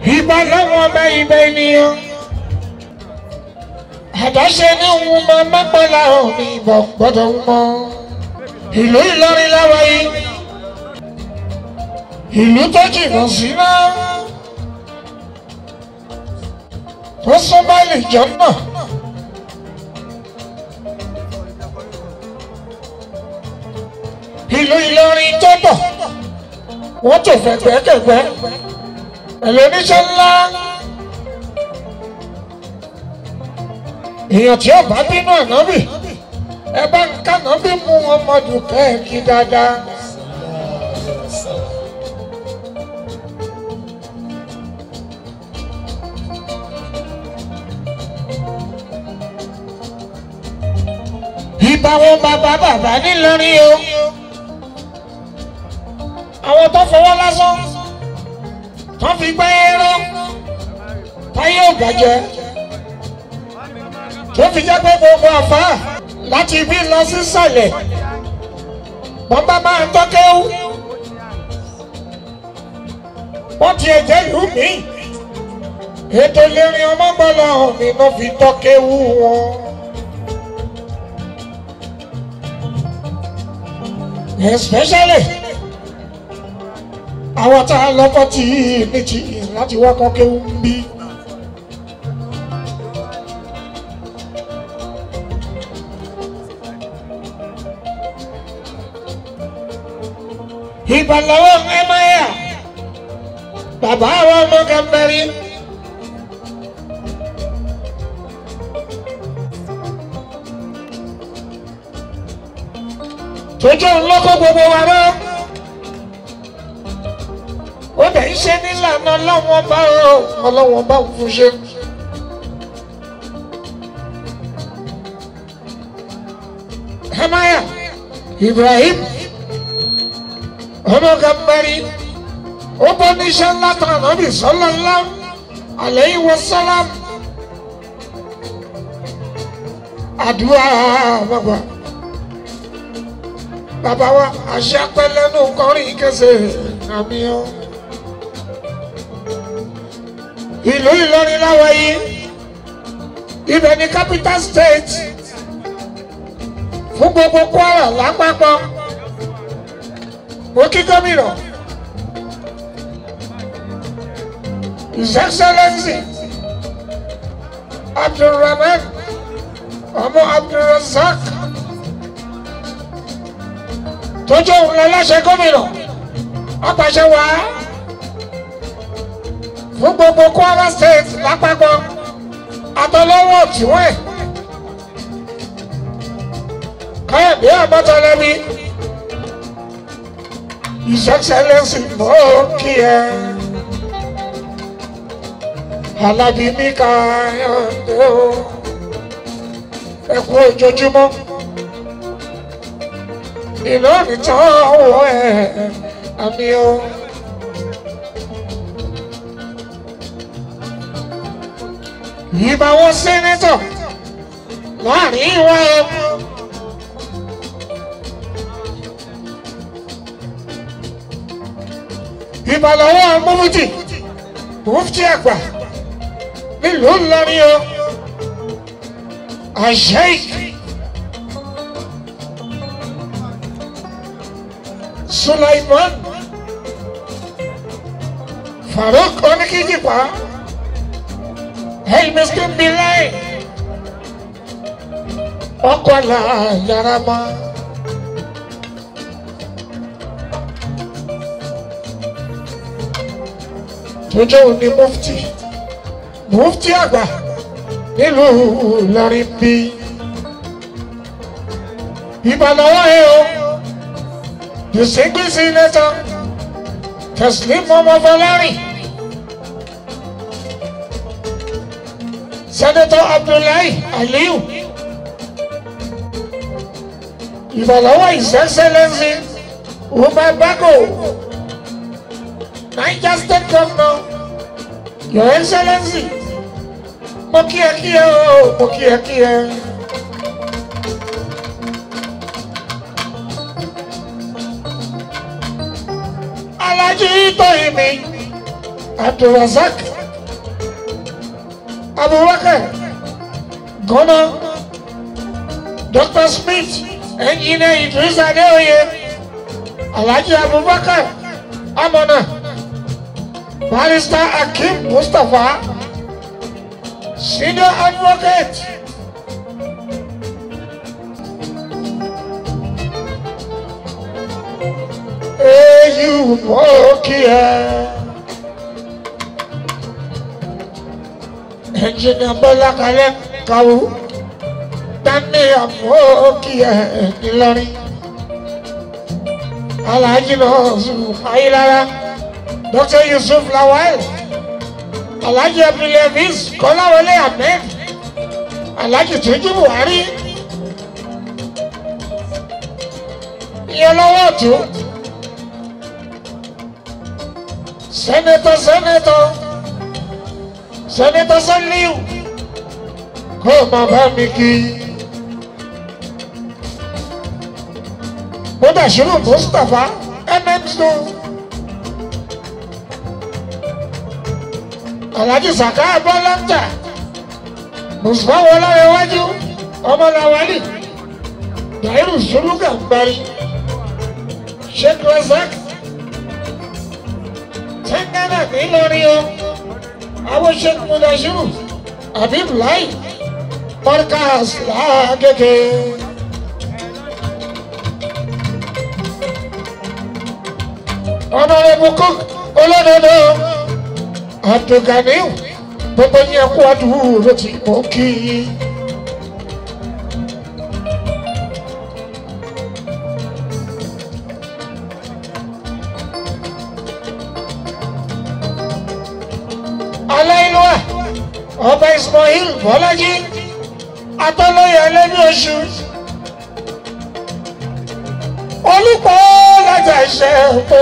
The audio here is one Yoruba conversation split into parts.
ìbá lọ́wọ́ ọba ìbá ènìyàn àdáṣe ní òun máa mẹ́pẹ́lá òní ìbọn gbọ́dọ̀ ń mọ́ ìlú Ìlọrin láwa yìí ìlú tó jìnnà sí náà tó súnmọ́ ìjọ náà. ìlú Ìlọrin tó bọ̀ wọ́n tó fẹ̀gbẹ́kẹ̀gbẹ́ pẹ̀lú oníṣẹ́ ńlá. èèyàn tí ó bá bínú ànábì ẹ bá ń kànábì mú ọmọdù kẹ́ẹ̀kí dáadáa. ìbá wọn bàbá bàbá nílọrin o àwọn tó fọwọ́ lásán tó fi gbẹ́ ẹ̀rọ táyé ò bàjẹ́ tó fi jẹ́ pé gbogbo àfa láti ibi lọ sí sàlẹ̀ wọ́n bá máa ń tọ́kẹ́wù wọ́n ti ẹ̀jẹ̀ ìlú mi ètò ìlérí ọmọgbọ́lá mi ló fi tọ́kẹ́wù wọn. especially àwọn tá a lọ fọ́tì méjì láti wọ́kọ́ kéwù ń bí. ìbàlọ́wọ́ ẹ̀máyà bàbá àwọn ọmọ gàmbẹ́rì. tójú ńlọ́kọ́ gbogbo wa rọ́ ó dẹ̀ ń ṣe nílànà ọlọ́wọ́n bá ọ ọlọ́wọ́n bá ń fún ṣe. Hamaya Ibrahim ọmọ gàmbẹ́rì ó bọ́ níṣẹ́ ńlá tán ànábì sallallahu alayhi wa sallam àdúrà bàbá bàbá wa àṣà pẹlẹnu kọrin kẹsẹ àmì ọ. ìlú Ìlọrin láwa yìí ibẹ̀ ni capital state fún gbogbo Kwara lápapọ̀ mo kí gómìnà his excellency Abdulrahman ọmọ Abdulrazak tójú òun lọ láṣẹ gómìnà apàṣẹ wá fún gbogbo Kwara state lápapọ̀ àtọlọ́wọ́ tiwọn ẹ̀ káyọ̀dé àbọ̀tọ̀lẹ́bí his excellency mọ́ kí ẹ alábí mi káyọ̀dé o ẹ kú ojoojúmọ́ iná nìtàn ọwọ́ ẹ̀ àmì o. Ìbá wọn sẹ́nẹ́tọ̀ láàrin ìwà ẹ̀. Ìbá lọ́wọ́ mufti mufti àgbà nílùú Ìlọrin o. Àṣẹ́yìí. Sulaiman Farouk Oníkíjìpá El Miskin Bilai Ọkọ̀lá Yarama tó jẹ́ òní mufti mufti àgbà nílùú Ìlọrin bí ìbàlọ́wọ́ ẹ̀ o distinguished senator Teslim Momofalari Senator Abdullahi Aliyu ìbàlọ́wọ́ His Excellency Umar Bago Niger State Governor Your Excellency mo kí ẹ kí ẹ o mo kí ẹ kí ẹ. Alhaji Tóyìnbí Abdulrasaq abubakar gọ́nà dr smith engineer idris adeoye alhaji abubakar amọ̀nà barrister akeem mustapha senior advocate. èyí mọ́ kí ẹ. ẹnjìnìà bọ́lá kalẹ̀ kàwú dání àmọ́ kí ẹ ńìlọrin. alhaji yusuf ayilara dr yusuf lawal alhaji abdulaziz kọ́láwọlé ahmed alhaji tunji buhari. ìyẹn lọ́wọ́ ọ̀tún. Senator, Senator, Senator Saliu, kó o máa bá mi kí. Mudashiru Mustapha MMSO. Alhaji Saka Abalanta, Mùsùlùmá Wọláyéwájú, Ọmọláwálì, Dàírù Sùlùkà Gbari, Sheikh Razak sẹ́ńgánà nílọrin o àwọn sheikh mudashiru habib lai podcast lágége. ọ̀nàrẹ́bù cook olódodo abdulganiu gbogbo yẹn kú àdúró tí mo kí i. aláìlúwà ọba ismail bọ́lájí atọ́lọ́yà lẹ́bí oṣù olùkọ́ lájà iṣẹ́ tó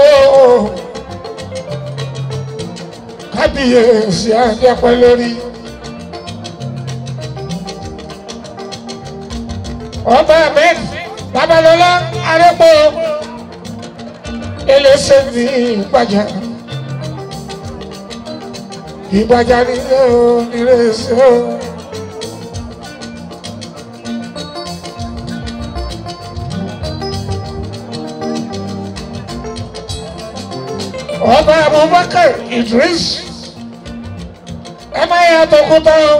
kábíyèsí àjẹpẹ́ lórí ọba ahmed babalọlá arẹ́pọ̀ eléṣẹ́ ní ìpàjà ìgbàjà nílé o nílé ṣe o. ọba abubakar idris ẹ má yà tọkútọ o.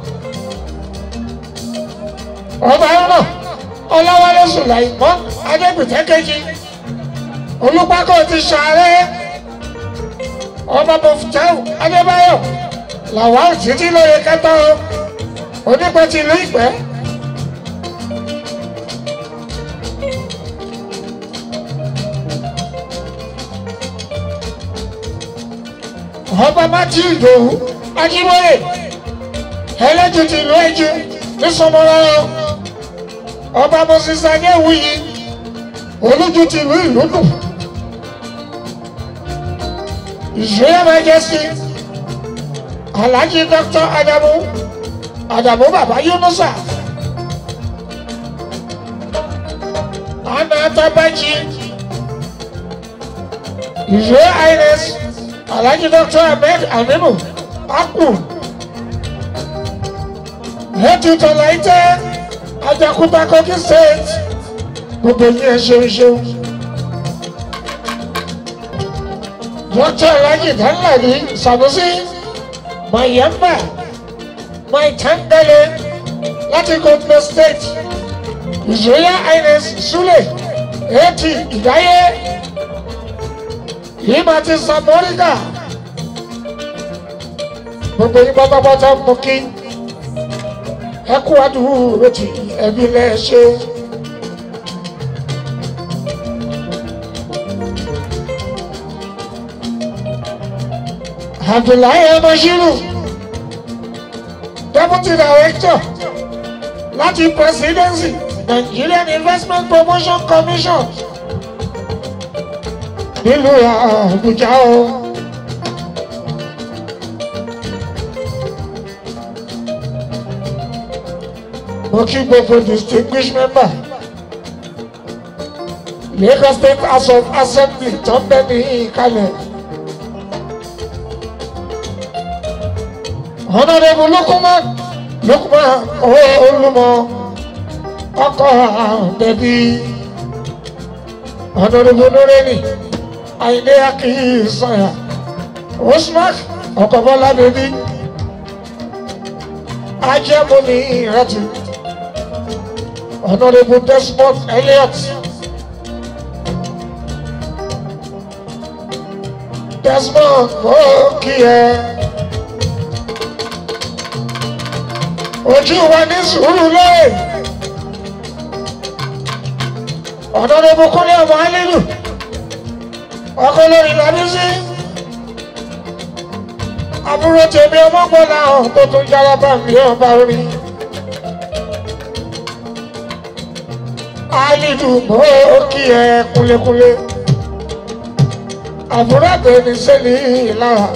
ọba ọ̀nà ọlọ́wọ́lé sùlàìmọ́ adébìtẹ́kẹ́jì olùpákọ̀ ti ṣàárẹ̀ ọba mọ̀fútáwù adébáyọ̀ làwọn títí lóye kẹta o onípẹ́ ti ìlú ìpẹ́. ọba mátí ìdòwú ajíwòye ẹlẹ́jù ti ìlú ẹ̀jú ní sọmọlọ́rọ́ ọba mọ̀sísà ní ewúyi olójú ti ìlú ìlú nù. His Royal Majesty Alhaji Dr. Adamu Adamu Baba Yunusa Anna Tabaji His Royal Highness Alhaji Dr. Ahmed Aminu Akpu Hetu Tolaite Ajakuta Kogi State gbogbo yín ẹ ṣeun ṣeun. Dr. Alhaji Danladi Sanusi Mayamba Maitangale láti Gombe State His Royal Highness Sule Eti Ìdáyé Yimati Samorika gbogbo yín pátápátá mú kí ẹ kú àdúró ti ẹbí lẹ́ẹ̀ṣẹ́. Abdullahi Emashiru, Deputy Director láti Presidency Nigerian Investment Promotion Commission nílùú Àbújá o. Mo kí gbogbo distinguished member Lagos State House of Assembly tó ń bẹ ní ìkàlẹ̀. Honorable Lukman Lukman Olúmọ ọkọ bẹbí Honorable Nureni Àyìndé Akínsànyà Usman ọkọ Bọ́lá bẹbí Ajẹmọni Ìrẹtì Honorable Desmond Elliot Desmond Okiye. ojú wa ní sùúrù lóye ọ̀dọ́ ní bukúlé ọmọ alílù ọkọ lórí lábísí àbúrò tèmi ọmọ gbọ́dọ̀ àwọn tó tún jára bá mi ọba orí alílù mọ́ kí ẹ kúlékúlé àbúrò àbẹ̀ni sẹ́ni ìlara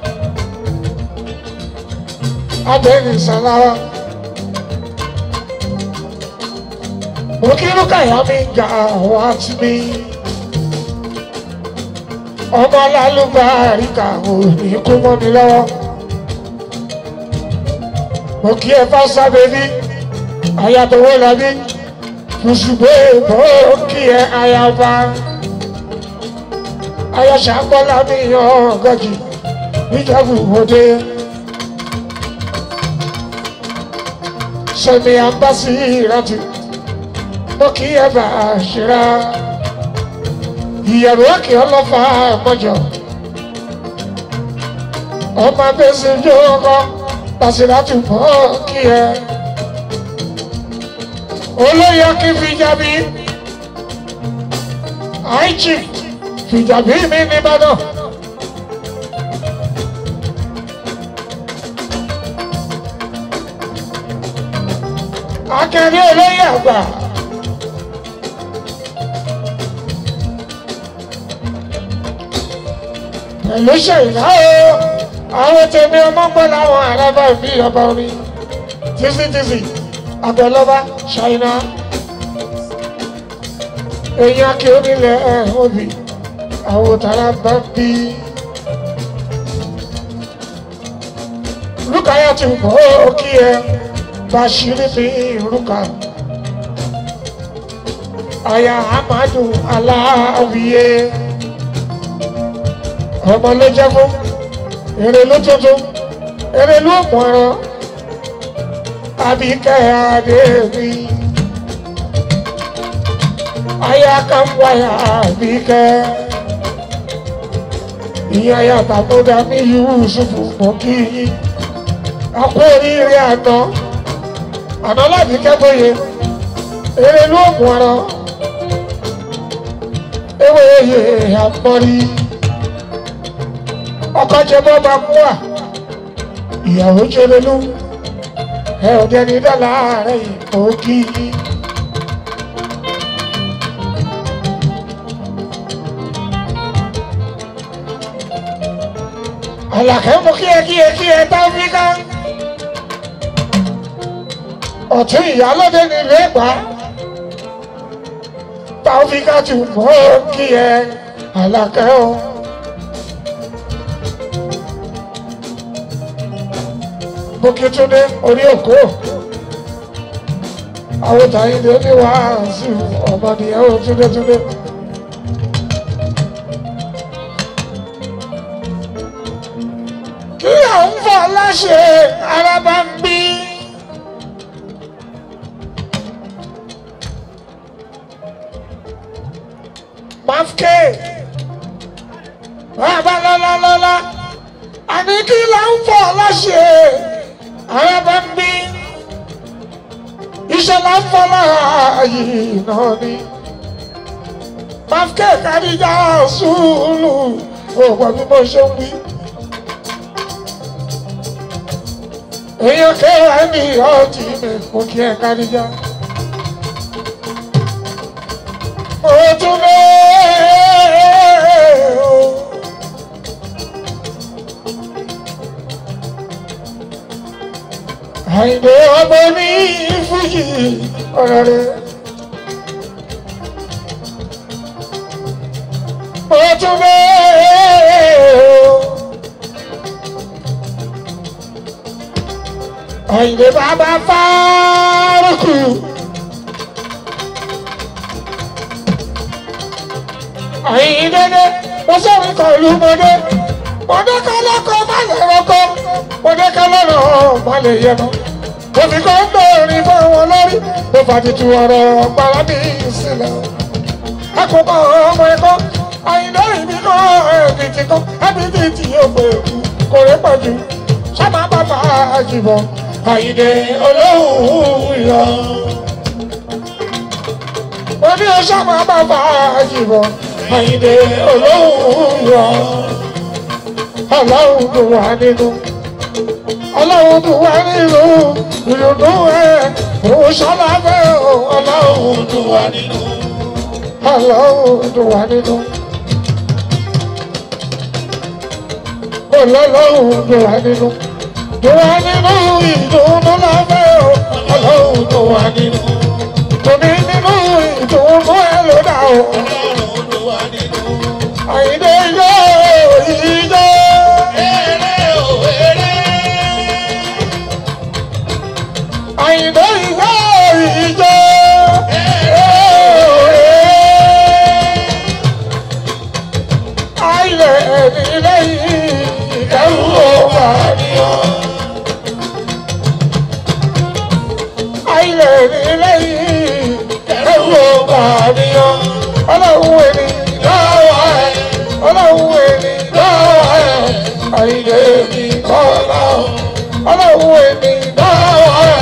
àbẹ̀ni sàlára. Òkìrú kàyà mi ga wá sí mi. Ọmọ alálùbáríkà ò ní kú mọ́ mi lọ́wọ́. Mo kí ẹ bá sábẹ́ bí ayàtọ̀wọ́ làbí. Mùsùlùmí mo kí ẹ ayaba. Ayọ̀ṣàgbọ́lá mi yan gọ́jì níjàbù òde. Sọ̀ni àmbásí ìrántí mo kì í ẹ̀bà ṣíra ìyẹ̀rù òkè ọlọ́fà mọ́jọ ọmọ abẹ́sẹ̀ yóò pàṣírà tù mọ́ kí ẹ olóyè kí fìjàbí àìjì fìjàbí mi nìbàdàn. akẹ́rẹ́ olóyè àgbà. pẹ̀lú ṣèyíná o àwọn tèmi ọmọ gbọ́ láwọn àràbà mi ọba orin tìsítìsì àbẹ̀lọ́ba ṣàyíná èèyàn kí onílẹ̀ ẹ̀ òbí àwọn tààrà bá bí. lukaya ti bọ́ kí ẹ bashiri bí ruka aya amadu aláwìyé ọmọ ló jẹ́ fún èrè ló tuntun èrè ló mọ̀ràn àbíkẹ́ adéèmí aya kan wáyà àbíkẹ́ ìyá yàtà tó dá ní yusufu mọ́ kí yín àpò oríire àná àná láti kẹ́gbóye èrè ló mọ̀ràn ewé yè àmọ́rí ọkọ jẹ bọ́ bá mú wà ìyàwó jẹlẹlú ẹ ò dẹni dọ́là rẹ ìbò kí àlàkẹ́ mú kí ẹ kí ẹ kí ẹ tá fi ká ọ̀tún ìyálóde nílùú ẹ̀gbá táwọn fi ká tù mọ́ kí ẹ àlàkẹ́ o. Bókítúndé orí òkú. Àwọn tàyíndé ní wàásù ọmọ nìyẹn ó túndétúndé. Kí à ń fọ láṣẹ arábá ń bí? Mafke. Bàbá lọ́lọ́lọ́lá àní kí là ń fọ láṣẹ arábá ń bí iṣẹ́ là ń fọ láàyè náà ni mafke kàdíjà sùúrù òpò bí mo ṣe ń wí. èèyàn kẹwàá ní ọtí mi kò kí ẹ kàdíjà. mo tún lé o. àìdè ọmọ ní fújì ọ̀rọ̀ rẹ̀. ó tún bẹ́ẹ̀ o. Àyìnlé bàbá fárúkù. Àyìnlé dé, mo sọ̀rọ̀ kan ìlú mọ́dé. Mọ́dé kan lọ́kọ̀ má lè rọ́kọ̀. Mọ́dé kan lọ́nà má lè yẹnu. Mo fi kọ́ gbòòrin fún wọn lórí. Mo fàtìtù ọ̀rọ̀ parábí sílẹ̀. Akókò ọmọ ẹ̀kọ́. Àyìnlé ìbí kan ẹ̀ẹ́dì ti kọ́. Ẹbí ti ti yóò pè kò rẹ́ pọ̀jù. Sábà bàbá àjìbọ̀. Àyìnlé olóhùn yọ. Mo ní sábà bàbá àjìbọ̀. Àyìnlé olóhùn yọ. Ọlọ́run tó wà nínú. Ọlọ́run tó wà nínú. Ìrònú ẹ̀ òun sọ́lá fẹ́ o. Ọlọ́run tó wà nínú. Ọlọ́run tó wà nínú. Ọlọ́run tó wà nínú. Tó wà nínú ìdùnnú láfẹ́ o. Ọlọ́run tó wà nínú. Tòní nínú ìdùnnú ẹ̀ ló dà o. Àyìndé yóò ìjọ. Àyìndé yóò ìjọ. Àìlẹ̀ ẹ̀mí lẹ́yìn ìdẹ́rù ọba ni ọ́. Àìlẹ̀ ẹ̀mí lẹ́yìn ìdẹ́rù ọba ni ọ́. Ọlọ́run ẹni lọ́wọ́ ẹ̀. Ọlọ́run ẹni lọ́wọ́ ẹ̀. Àìlẹ̀ ẹ̀mí kọ́lá ọ̀. Ọlọ́run ẹni lọ́wọ́ ẹ̀.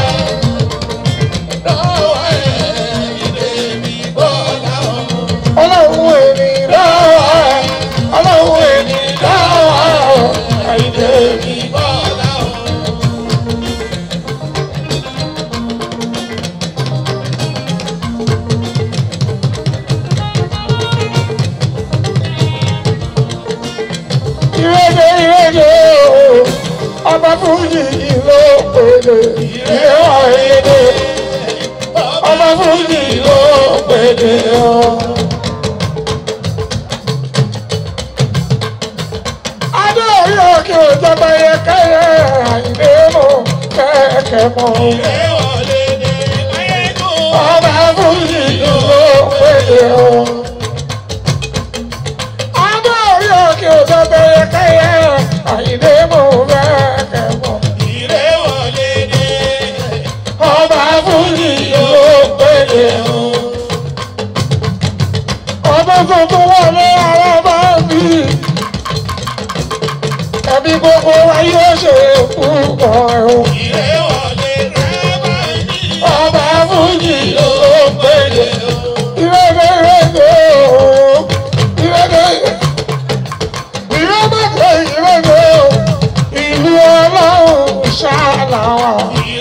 Ọlọ́run ẹni lọ́wọ́ ẹ̀. Ọlọ́run ẹni lọ́wọ́ ẹ̀. Àìlẹ̀ ẹ̀mí ìrèdè ìrèdè o ọba fújì ló pèdè ìrẹwà ìrèdè ọba fújì ló pèdè o. adé orí òkè òjọba yẹ kẹyẹ àìlè mọ kẹkẹ mọ ọba fújì ló pèdè o. adé orí òkè òjọba yẹ kẹyẹ àìlè mọ kẹkẹ mọ. ọba fújì ló pèdè o. ọba tuntun wọlé ara bá mi. ẹbí gbogbo wa yóò ṣe púpọ̀ o. ọba fújì ló pèdè o. ìrẹ́lẹ̀ ìrẹ́lẹ̀ o. ìrẹ́lẹ̀ ìrẹ́lẹ̀ ìrẹ́lẹ̀ o. ìlú ọlọ́run ṣáláwà.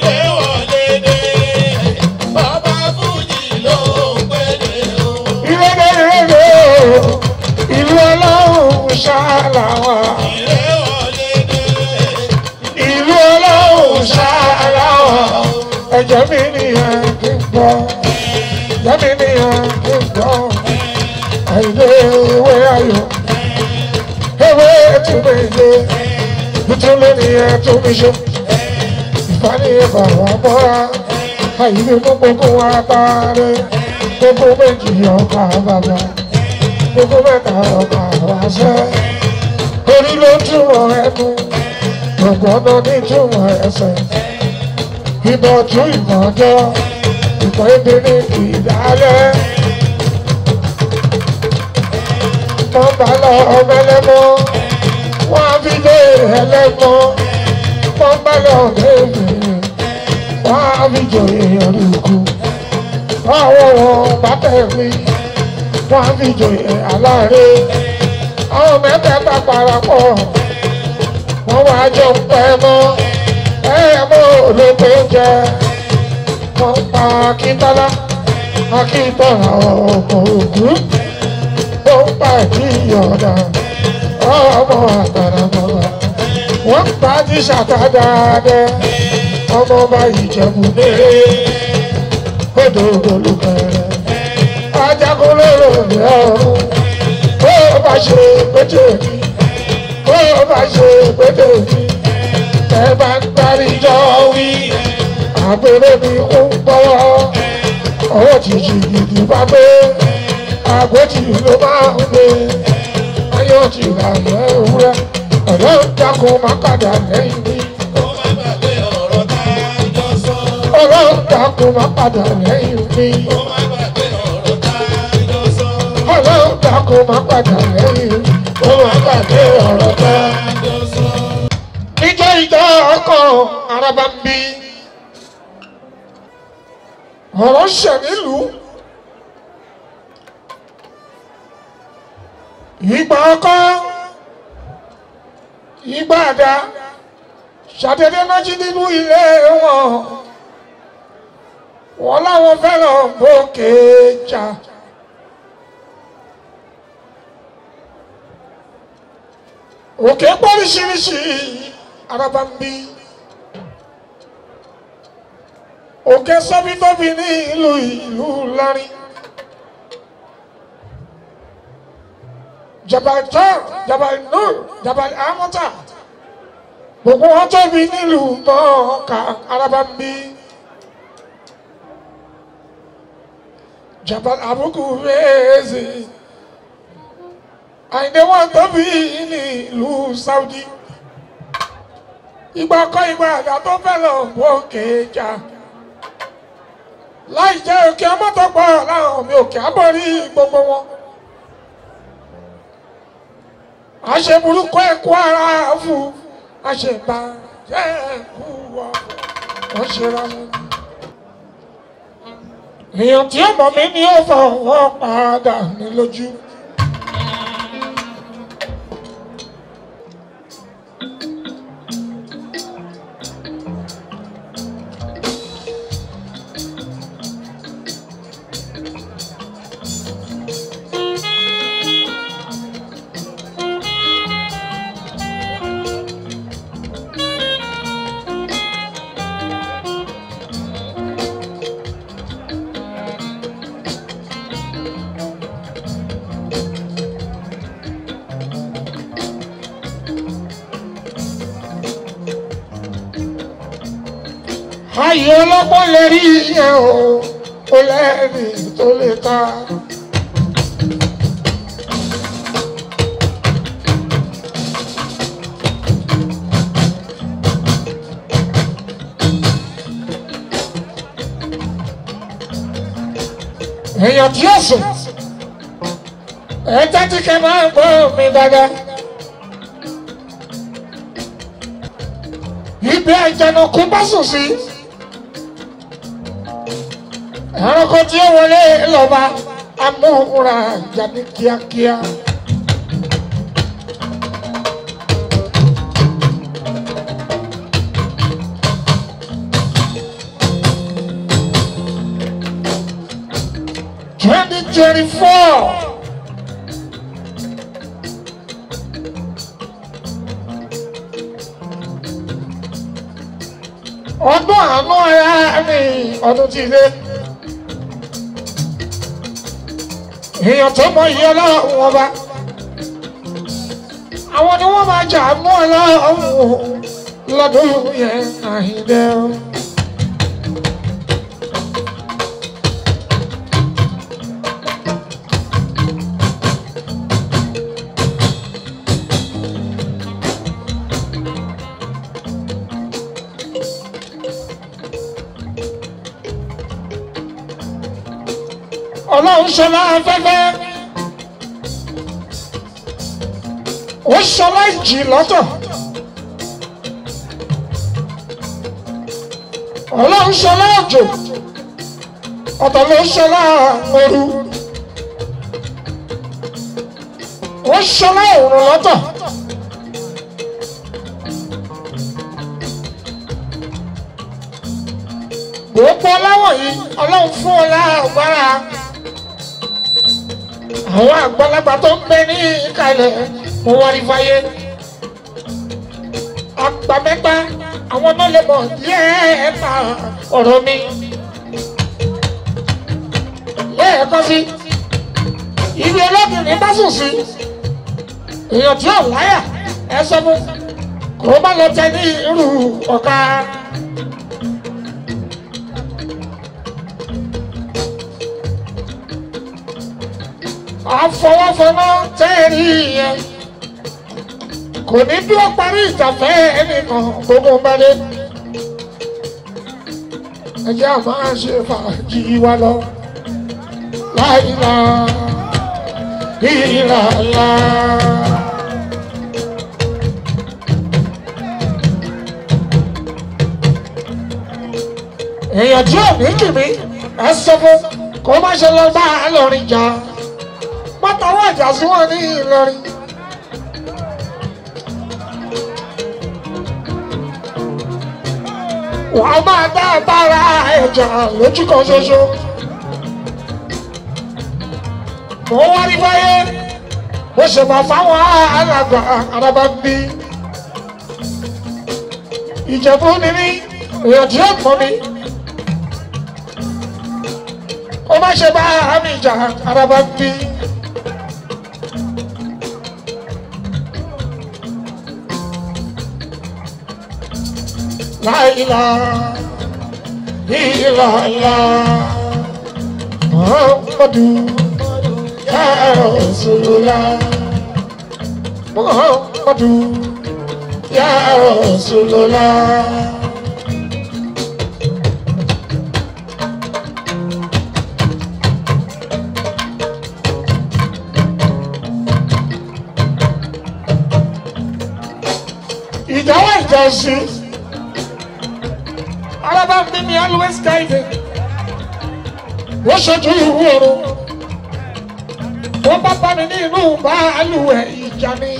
ìrẹ́lẹ̀ ìrẹ́lẹ̀ o. ìlú ọlọ́run ṣáláwà. ìlú ọlọ́run ṣáláwà. ẹ̀jẹ̀ mi nìyẹn kí n gbọ́. ẹ̀jẹ̀ mi nìyẹn kí n gbọ́. àìlè ewé ayọ̀. ewé túnbẹ̀ ilé. nítorí nìyẹn tó mi ṣe. ìfàníyàn bàbá bọ́ra. àìlè mú gbogbo wa parí. gbogbo méjì ọkà bàbá. gbogbo mẹ́ta ọkà wáṣẹ́. orí ló túmọ̀ ẹnu. gbọ̀ngàn ní túmọ̀ ẹsẹ̀. ìmọ̀ tún ìmọ̀ jọ. ìmọ̀ èdè ní ìdálẹ́. wọ́n bá lọ ọmọ ẹlẹ́mọ́. wọ́n á fi dé ẹlẹ́mọ́. wọ́n bá lọ bẹ́ẹ̀bì. wọ́n á fi jòyè ọ̀rùkù. àwọn wọn bá tẹ̀lé. wọ́n á fi jòyè aláàrẹ̀. àwọn mẹ́tẹ̀ẹ̀ta parapọ̀. wọ́n wá jọ ń pẹ́ mọ́. ẹ mọ́ olóko jẹ. wọ́n pa akíntọ́lá. akíntọ́lá ọkọ̀ ògún. ó ń pa ìyọ̀dà. ọmọ àtàràmọ́ra. wọ́n pa tíṣà tá dáadẹ́. ọmọ ọba ìjẹ̀bù lérè. odò olùkẹ́rẹ́. ajagun lóró ní ọ̀run. ó bá ṣe pété mi. ó bá ṣe pété mi. ẹ bá ń darí jọ wí. àgbèrè ni ó ń gbọ́wọ́ ọwọ́ jìjì gidi bá gbé àgbòjì ló máa ń gbé ayọ̀ jì lànà ewúrẹ́ ọ̀dọ́ dákun má padà lẹ́yìn mi ọlọ́run dákun má padà lẹ́yìn mi ọlọ́run dákun má padà lẹ́yìn mi ó má gbàgbé ọ̀rọ̀ tá. níjọ́ ìjọ ọkọ̀ araba ń bí ọ̀rọ̀ ṣẹ̀ nílùú ìgbà ọkọ ìgbà àdá ṣàdédé náà jí nínú ilé wọn wọn láwọn fẹ́ràn bókè jà. òkè pọ́líṣiríṣi araba ń bí òkè sọ́bítọ́bí ní ìlú ìlú lárin jabal tar jabal nur jabal amata gbogbo wọn tóbi nílùú mọ́ọ̀ká araba ń bí jabal abuku rèézì àyìndé wọn tóbi ní ìlú saudi ìgbà kan ìgbà àgbà tó fẹ́ lọ wọ́ọ̀kè jà láì jẹ́ òkè ọmọtọ́pọ̀ láwọn mi òkè àbọ̀rí gbogbo wọn. àṣẹ burúkú ẹ̀kú ara fún àṣẹ bàjẹ́ ẹ̀kú wọ̀ wọ́n ṣe ra wọn. èèyàn tí ọmọ mi ní ó fọwọ́ padà ní lójú. ayé ọlọ́gbọ́n lè rí iye o ó lẹ́rìí tó lè ta. èèyàn tí yóò sùn ẹ tẹ́tí kẹ́ máa ń gbọ́ mi dáadáa. ibi àjànàkú bá sùn sí ẹranko tí ó wọlé lọ́ba amóhùnra jáde kíákíá. twenty twenty four. ọdún àánú ara mi ọdún tí ilé èèyàn tó mọ iye ọlọ́run ọba àwọn ni wọ́n máa jà mú ọlọ́run lọ́dún yẹn àhìndẹ́ o. ọlọ́run ṣọlá afẹ́fẹ́ ó ṣọlá ìjì lọ́tọ̀ ọlọ́run ṣọlá òjò ọ̀tọ̀ ló ṣọlá ooru ó ṣọlá òrùn lọ́tọ̀ gbogbo ọláwọ̀ yìí ọlọ́run fún ọ lágbára àwọn àgbàlagbà tó ń bẹ ní ìkàlẹ̀ mo wá rí fáyé àgbà mẹ́ta àwọn náà lè mọ̀ lẹ́ẹ̀ẹ́ta ọ̀rọ̀ mi lẹ́ẹ̀kan sí ibi ọlọ́bìnrin bá sùn sí èèyàn tí ò láyà ẹ sọ fún kò má lọ tẹ ní irú ọ̀ka àfọwọ́fọná tẹ́ẹ̀rí yẹn kò ní bí ó parí ìjàfẹ́ ẹnìkan gbogbo balẹ̀ ẹjẹ́ àmọ́ ṣe fàájì wa lọ láìla ìlàlá. èèyàn tí ò ní kìmí ẹ sọ fún kó má ṣe lọ bá a lọrin jà pátáwọ́ àjà sí wọn ní Ìlọrin. wàá máa dá bára ẹ̀jà lójú kan ṣoṣo. mo wá ní fáyé mo ṣe máa fáwọn alàgbà araba ń bí. ìjẹ̀bú ni mí èèyàn tí ó mọ̀ mi. ó má ṣe bá àmì ìjà araba ń bí. La ilaha illallah Muhammadu ya Rasulullah Muhammadu ya Rasulullah Ìdáwọ̀ ìjọsìn Araba bí mi always guide. Wọ́n ṣojú ìwú oru. Wọ́n bá bá mi ní inú báàlùwẹ̀ ìjà ni.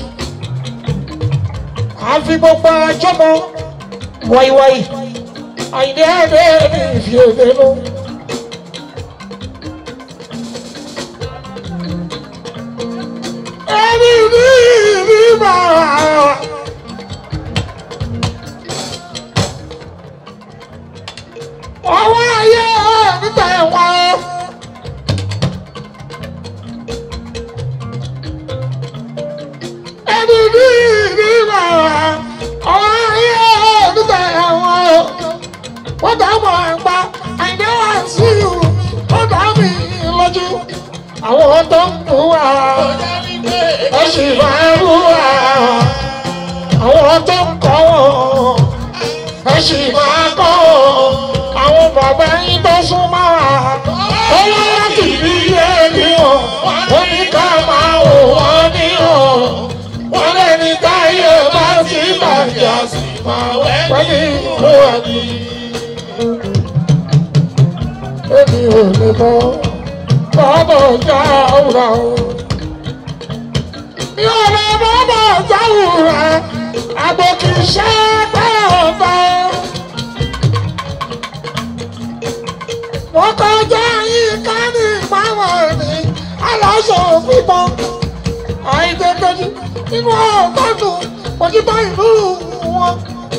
Àfi gbogbo àjọmọ wàyíwàyí. Àyìnlé ẹ̀dẹ́ ní ìfi èdè lọ. Ẹni ní ìrí bàrà. ọwọ́ ayé níta ẹ̀wọ̀n. ẹni ní ìrírà ọwọ́ ayé níta ẹ̀wọ̀n. wọ́n dá mọ̀ àgbà àìní wá sí ìlú ó dá mi lójú. àwọn tó ń bù wá ó sì máa ń bù wá. àwọn tó ń kọ́ wọn ó sì máa kọ́ wọn àwọn bàbá yín tó súnmọ́ wa ó wá láti rí ẹni hàn wọ́n ní ká máa wò wọ́n ní hàn wọ́n lẹ́ni táyé bá ti bàjẹ́ sí máa wẹ́ni ìlú ẹni. èmi ò lè mọ bọ́bọ̀ já òwúrà o. mi ò lè bọ́bọ̀ já òwúrà àgbò kì í ṣe pẹ́ ọ̀bẹ. wọ́n kọjá yín ká ní ìpamọ́ ẹ̀mí aláṣọ pípọ́n àìdẹ́gbẹ́jú nínú ọ̀gbọ́dún òjúbọ ìlú wọn.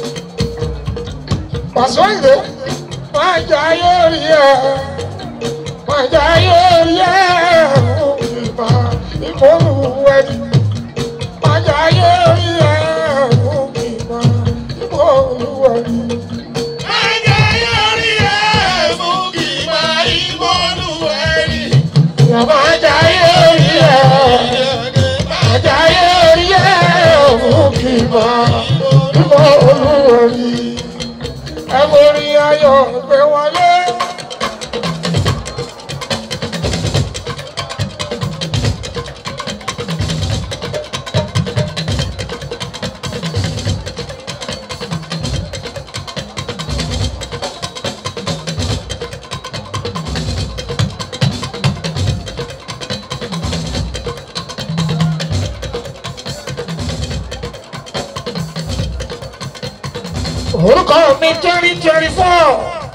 pàṣẹ ìlú máa jẹ ayé rí ẹ máa jẹ ayé rí ẹ ìmọ̀ ìmọ̀lù ẹni máa jẹ ayé rí ẹ ìmọ̀ ìmọ̀lù ẹni. Ìyàwó ajáyé orí ẹ̀, ajáyé orí ẹ̀, òun kì í mọ ìmọ̀ olúworí. Ẹ wo orí ayọ̀ gbé wọlé. Orúkọ mi twenty twenty four.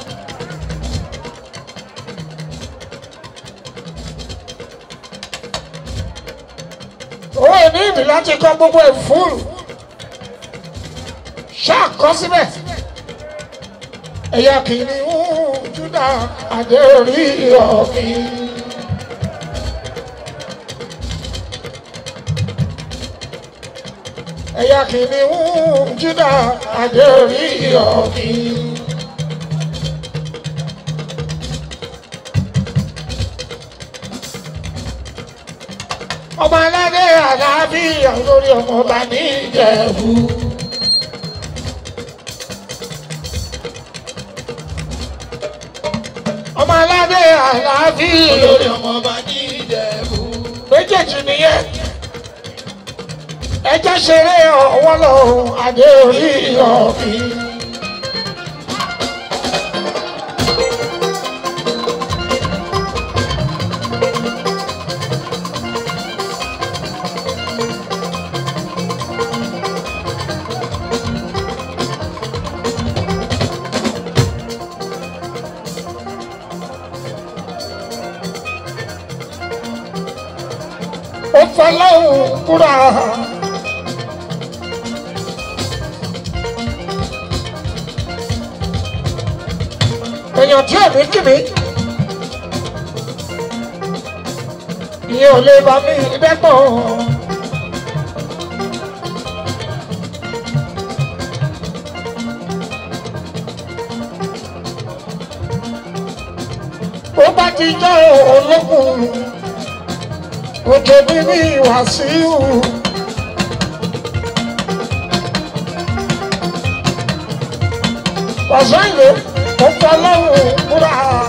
Ó ní ìdí láti kọ gbogbo ẹ̀ fúlù. Ṣáàkọ́ síbẹ̀. Ẹ̀yà kìnìún Júdà àdé orí ọ̀gbìn. ẹ̀yà kìnìún Júdà àdé orí ọ̀gbìn. ọmọ aládé àlàáfíà lórí ọmọ ọba ní ìjẹ̀bú. ọmọ aládé àlàáfíà lórí ọmọ ọba ní ìjẹ̀bú. méjèèjì nìyẹn ẹjẹ ṣeré ọwọ́ lọ adé orí ọ̀fìn. ó fọlọ́hún kúrò. èèyàn tí ò ní kí mi ìyẹn ò lè bá mi dẹ́pọ̀. ó bá ti jẹ́ ológun òjò bí ní Wàsíù. Wàsíù ìlú ó fọlọ́run múra.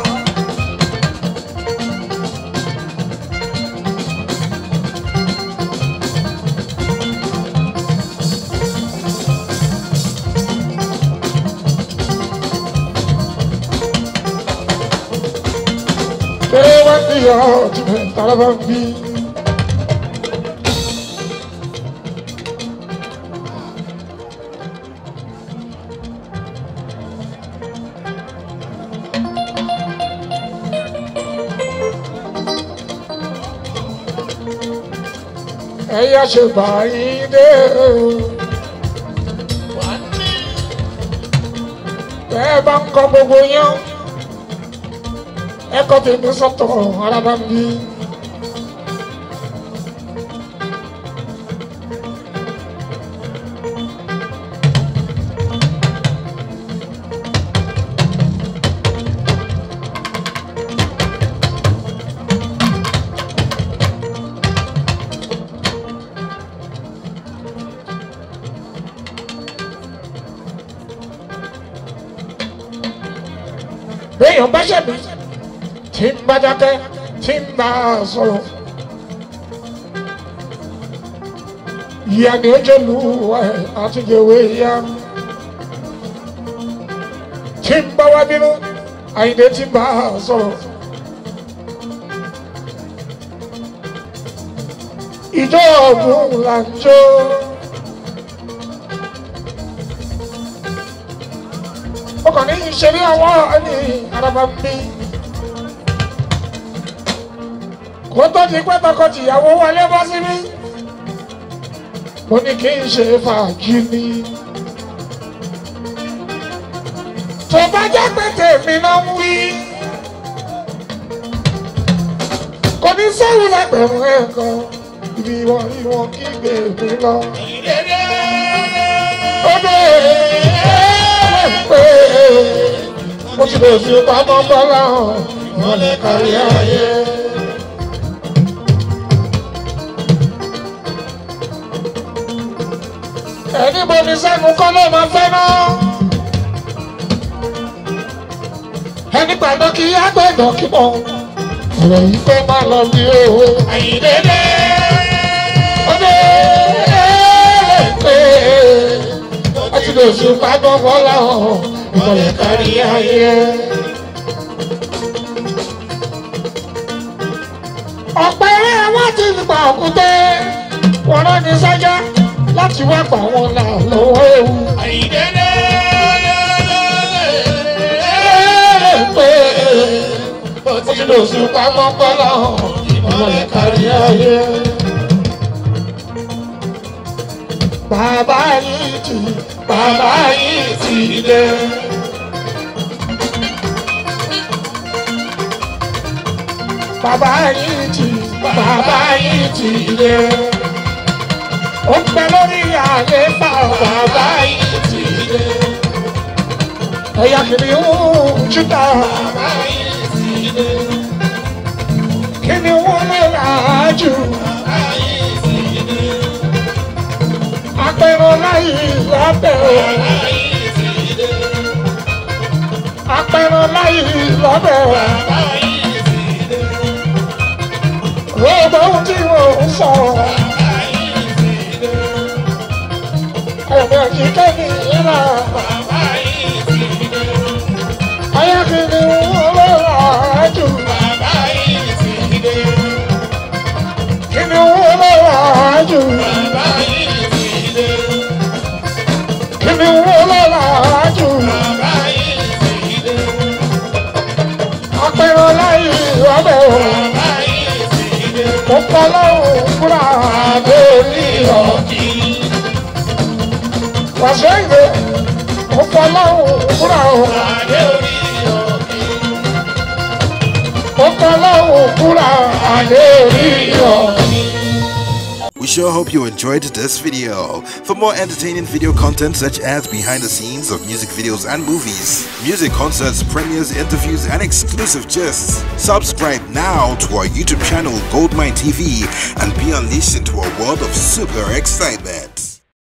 Kéré wá ní ọ̀ jùlọ tààrà bá ń bí. ẹ̀yà ṣe báyìí dé o. Bẹ́ẹ̀ bá ń kọ gbogbo yán, ẹ̀kọ́ tèmi sọ́tọ̀ ara bá ń bí. béèyàn bá ṣẹ̀mí tí ń bá dákẹ́ tí ń bá a sọ̀rọ̀. ìyá ni ó jẹ́ lù ẹ̀ àtúnjẹ̀wé ìyá. tí ń bá wá bínú àyìndé tí ń bá a sọ̀rọ̀. ìjọ ọ̀gbun là ń jó. ó kàn ní ìṣeré ọwọ́ ẹni araba ń bí. kó tó di pé tọkọ-tìyàwó wọlé bọ́ síbí. mo ní kí n ṣe fàájì ni. tó bá jẹ́ pé tèmi náà ń wí. kò ní sẹ́yìn lẹ́gbẹ̀rún ẹ̀kan ibi wọn rí wọn kí gbèmí lọ. ó dé pé mo ti lè fi pamọ́ bọ́lá hàn ìmọ̀lẹ̀ kárí ayé. ẹni bomi sẹ́nu kọ́ ló máa fẹ́ náà. ẹni gbàgbọ́ kí agbẹ́dọ̀ kí mọ̀ ọ̀rọ̀ yìí kó má lọ bí owó. àyíndéédé ó dé pé ó ti lè fi pamọ́ bọ́lá hàn ìmọ̀lẹ̀ kárí ayé. ọ̀pẹ wọn ti gbà òkúté wọn rán ní sájà láti wá pa wọn là lọ́wọ́ ewu. Àyìndédé pé ó ti lè fi pamọ́ bọ́lá hàn ìmọ̀lẹ̀ kárí ayé. Bàbá yìí ti bàbá yìí ti dé. Bàbá yìí ti bàbá yìí ti dé. Ó ń bẹ lórí àléfà bàbá yìí ti dé. Ẹ̀yà kìnìún júdà bàbá yìí ti dé. kìnìún lè rà á jù. Bàbá apẹ̀rọ láyé lọ́bẹ̀ o. apẹ̀rọ láyé lọ́bẹ̀ o. gbogbo ohun tí mo ń sọ. ẹ̀mí òkìkẹ́ mi ìlà. ayákìlì wọn ló rà á jù. kìnì wọn ló rà á jù. kìnì wọn ló rà á jù. apẹ̀rọ láyé lọ́bẹ̀ o. mo kọ́ lọ́rùn fúnra lórí ọ̀kì. wàṣẹ ìwé mo kọ́ lọ́rùn fúnra o. mo kọ́ lọ́rùn fúnra lórí ọ̀kì. We sure hope you enjoyed this video. For more entertaining video content such as behind the scenes of music videos and movies, music concerts, premieres, interviews, and exclusive gists, subscribe now to our YouTube channel Goldmine TV and be unleashed into a world of super excitement.